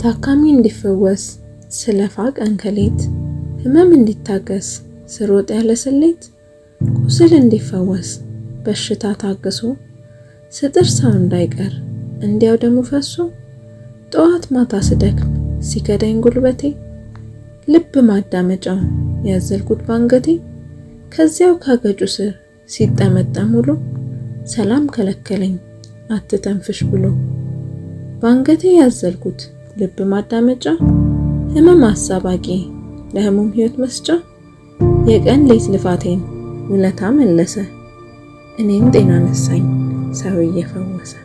ታካሚ እንዲፈወስ ስለፋ ቀን ከሌት ህመም እንዲታገስ ስሮጥ ያለ ስሌት ቁስል እንዲፈወስ በሽታ ታግሶ ስጥር ሰው እንዳይቀር እንዲያው ደሙ ፈሶ ጠዋት ማታ ስደክም ሲከዳኝ ጉልበቴ ልብ ማዳመጫውን ያዘልኩት ባንገቴ ከዚያው ካገጩ ስር ሲጠመጠም ውሎ ሰላም ከለከለኝ አትተንፍሽ ብሎ ባንገቴ ያዘልኩት ልብ ማዳመጫ ህመም አሳባቂ ለህሙም ህይወት መስጫ የቀን ሌት ልፋቴን ውለታ መለሰ እኔም ጤና ነሳኝ ሰው እየፈወሰ